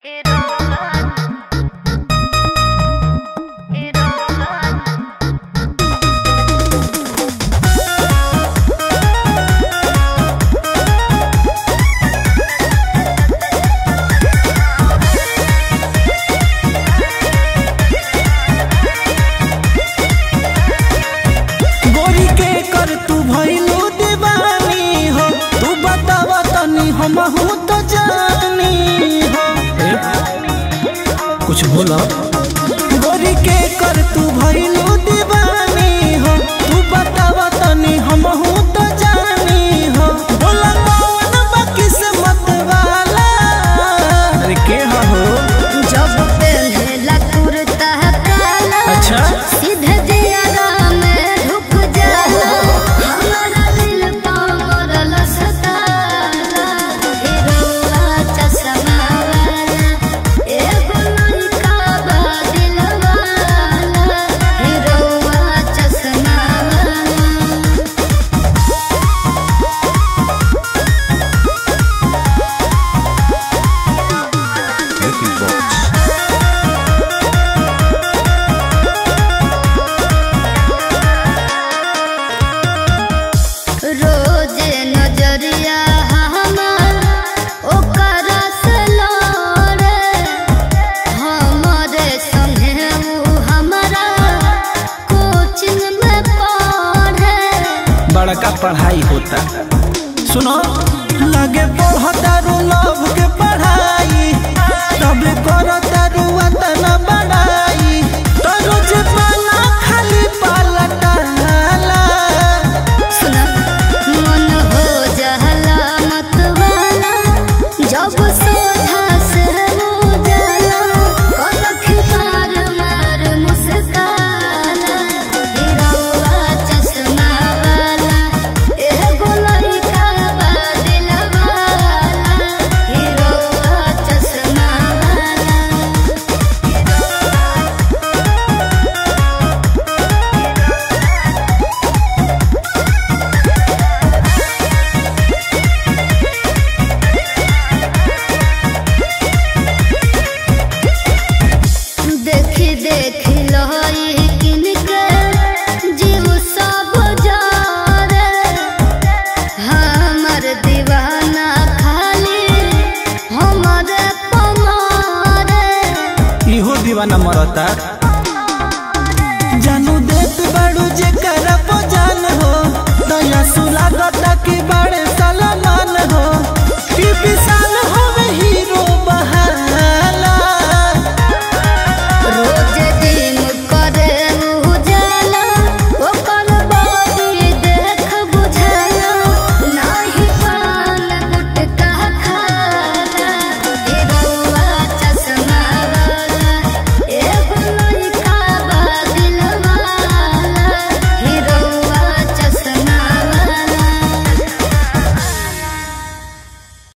गोरी के कर तू भइलू दीवानी हो तू बतावा तनी हमहू तो जानी हो कुछ बोला गोरी के कर तू भइलू दीवानी हो तू बतावा तनी हमहू तो जानी हो बोला कौन बा किस्मत वाला अरे के हो जब पहला कुर्ता काला अच्छा सीधे दियारा में ढुक जाला हमारा दिल पागल सताला हिरोआ चश्मा वाला एगो लड़का बा दिल वाला हिरोआ चश्मा वाला रोज नजरिया हमार ओकर से लड़े हमरे संगे ऊ हमारा कोचिंग में पढ़े बड़का पढ़ाई होता सुनो लगे पढ़तारू लव के पढ़ाई तब करतारू अतना बड़ाई तो रोज पाला खाली पलटाला सुना मन हो जहला मत वाला जब सोधा से हो जाला कलख मार मार मुस्काला हिरौआ चश्मा वाला एगो लड़का बा दिल वाला हिरौआ चश्मा वाला देखी देखी लहरी किनके जीव सब जारे हमर दीवाना खाली हमरे पमारे इहो दीवाना मरता जानू देत बड़ू जे करब जान हो दया सुलागता की बड़े सलमान हो टीपी साल